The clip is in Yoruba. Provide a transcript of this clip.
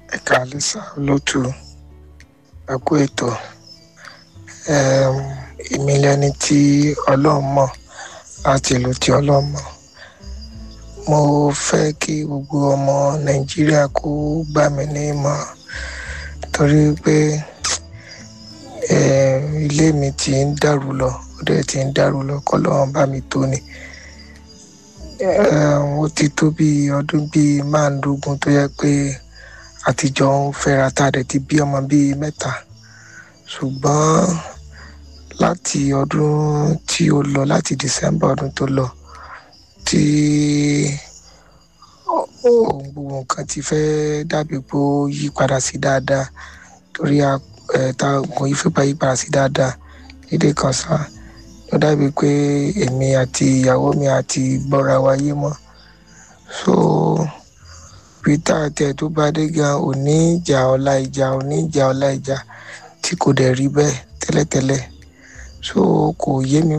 ẹ̀ka alẹ́sà lótú ẹ̀kú ètò Em, èmi lẹni tí ọlọ́run mọ̀ láti ìlú tí ọlọ́run mọ̀ mo fẹ́ kí gbogbo ọmọ nàìjíríà kó gbà mí ní ìmọ̀ràn torí pé em, ilé mi ti ń dàrú lọ ó dẹ̀ ti ń dàrú lọ kọ́lọ́run bá mi tó ni Em, ó ti tó bí ọdún bíi márùndógún tó yẹ pé àtijọ́ ń fẹ́ra tá a dẹ̀ ti bí ọmọ bíi mẹ́ta ṣùgbọ́n láti ọdún tí ó lọ láti december ọdún tó lọ tí ohun gbogbo nǹkan ti fẹ́ dàbí pé ó yí padà sí dáadáa torí a- ẹ̀, ta kò yí fipá yí padà sí dáadáa lédè kan sá ló dàbí pé èmi àti ìyàwó mi àti gbọ́ra wa yé mọ́ so peter tẹ̀ tó bá dé gan òní ìjà ọ̀la ìjà òní ìjà ọ̀la ìjà tí kò dẹ̀ rí bẹ́ẹ̀ tẹ́lẹ̀tẹ́lẹ̀ so kò yé mi